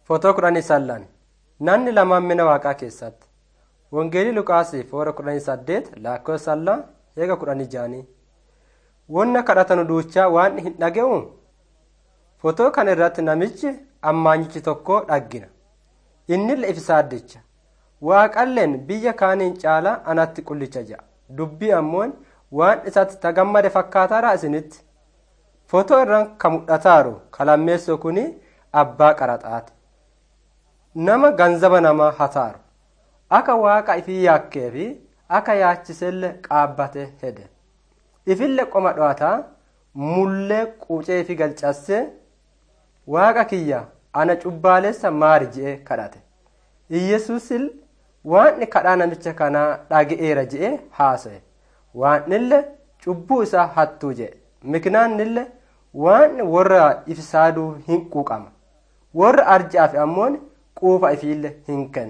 Footoo kudhanii sallan namni lamaan mina waaqaa keessatti Wangeelii Luqaasii foora kudhanii saddeet lakkoofsa sallaa eega kudhanii jaanii wonna kadhatanu duuchaa waan hin dhaga'u footoo kana irratti namichi ammaanyichi tokko dhaggina innille ifsaaddicha waaqalleen biyya kaaniin caalaa anatti qullicha ja'a dubbii ammoon waan isatti tagammade fakkaataadha isinitti footoo irraan ka mul'ataaru kalammeessoo kuni abbaa qaraxaati nama ganzaba namaa hataaru akka waaqa ifii yaakkee fi akka yaachiselle qaabbate hede ifille qoma dho'ataa mullee quucee fi galcassee waaqa kiyya ana cubbaalessa maari je'e kadhate iyyesuusil waan kadhaa namicha kanaa dhaga'eera je'e haasa'e waanille cubbuu isaa hattuu je'e miknaannille waan warra ifsaaduu hin quuqama warra arja'aaf ammoon quufa ifiille hin kennu